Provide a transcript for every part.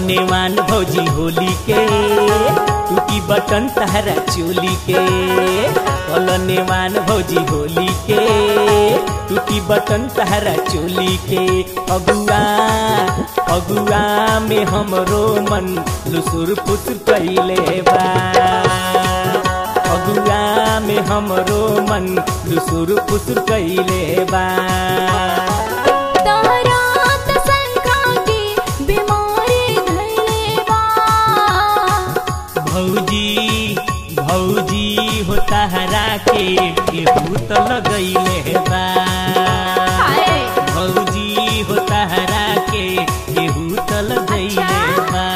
नेवान भौजी होली के टूटी बटन तहरा चोली के कल नेवान भौजी होली के टूटी बटन तहरा चोली के अगुआ अगुआ में हमरो मन लुसुर फुसुर कैले बा अगुआ में हमरो मन लुसुर फुसुर कैले बा तहरा त संखा के बीमारी धइले बा भौजी भौजी हो तहरा के केहू त लगैले बा हाय भौजी हो तहरा के केहू त लगैले अच्छा। बा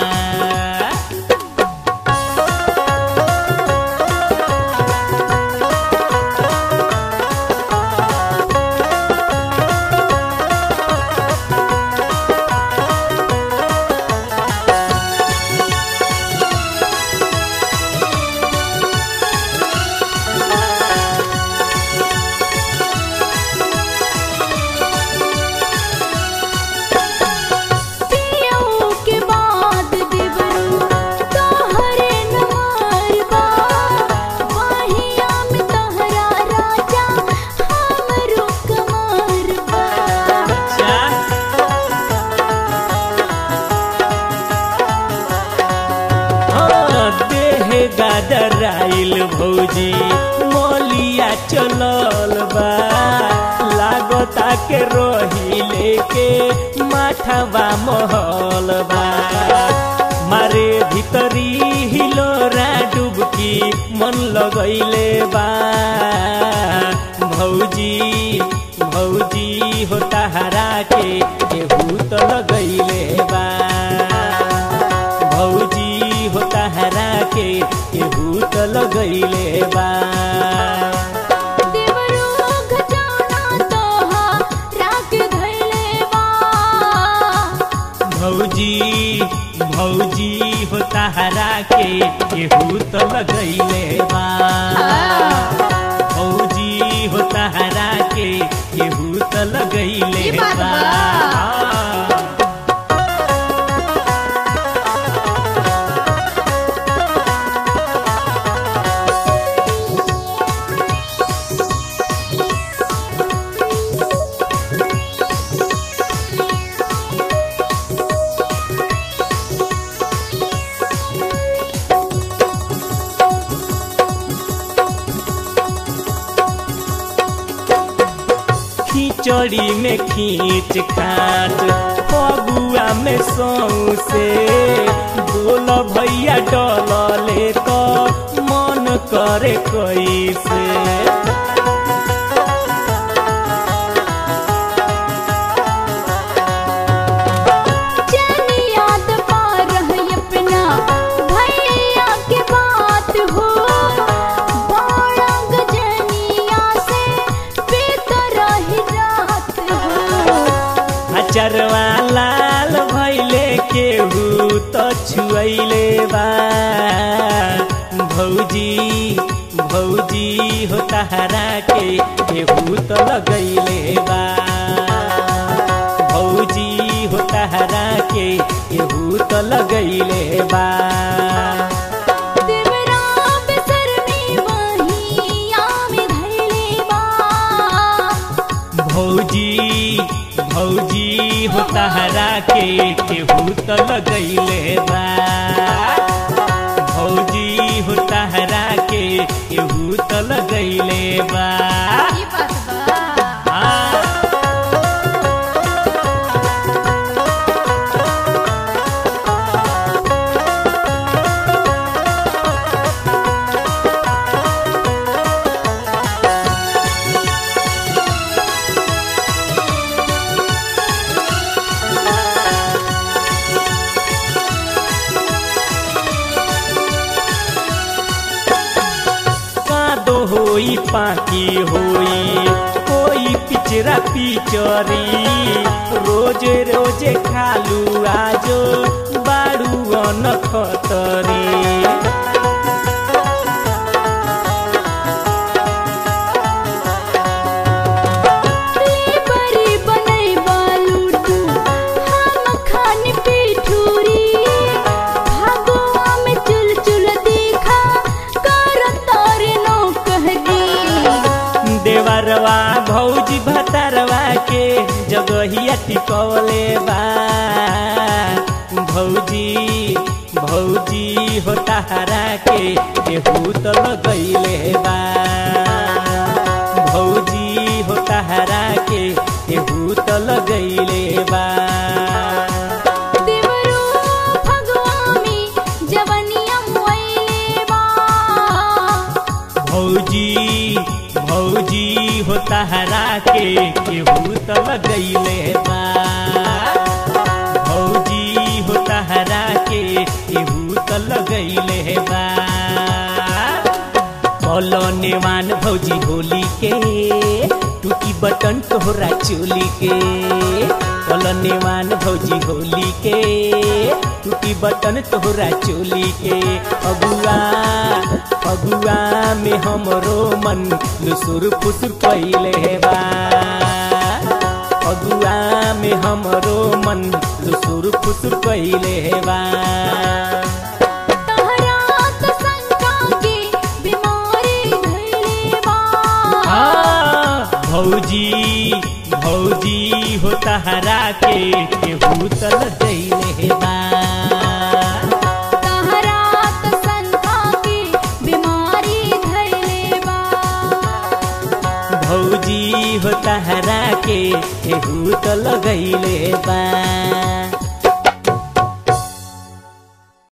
पियऊ के बाद देवरू तोहरे नमार बा वाहिया में तोहरा राजा हमरो कमार बा चार हाँ, देह गादराइल भौजी मोलिया चलल बा लागता के रोही लेके माथवा महल बा मारे भीतरी हिलोरा डुबकी मन लगैले बा भौजी भौजी हो तहरा के केहू त लगैले बा भौजी हो तहरा के केहू त लगैले बा देवरू खजाना तोहरा के धइले बा भौजी भौजी हो तहरा के केहू त लगैले बा भौजी हो तहरा के केहू त लगैले ई बात बा बा। खिचड़ी में खींच खाट फगुआ में सौसे बोल भैया डलले तो मन करे कैसे जानी याद पा रही अपना भैया के बात हो बड़ा गजनिया से पीत रही रात हो अचरवा लाल भैले केहू तो छुअले बा भौजी भौजी हो तहरा के केहू तो लगैले बा भौजी हो तहरा के केहू तो लगैले बा देवरा बेसरमी वहिया में धइले बा भौजी भौजी हो तहरा के केहू तो लगैले बा भौजी हो तहरा के केहू तो लगैले बा ई बात बा हाँ। कादो होई पाकी होई कोई पिचरा पिचरी रोज रोज खालू आजो बाड़ू अनखतरी बरी बनई बालू तू हम खान पिठूरी नजरिया टिकवले बा भौजी भौजी हो तहरा के केहू तो लगैले बा भौजी हो तहरा के केहू तो लगैले बा देवरो फगवा में जवनिया मोइले बा भौजी भौजी हो तहरा के केहू तो लगैले बा भौजी हो तहरा के केहू तो लगैले बा बोलो नेवान भौजी होली के टूटी बटन तोहरा चोली के बोलो नेवान भौजी होली के टूटी बटन तोहरा चोली के अगुआ अगुआ में हमरो मन लुसुर फुसुर कैले बा अगुआ में हमरो मन लुसुर फुसुर कैले बा तहरा त शंका के बीमारी धइले बा हाँ, भौजी भौजी हो तहरा के केहू तल दैले बा तहरा त शंका के बीमारी धइले बा भौजी हो तहरा के केहू तल गैले बा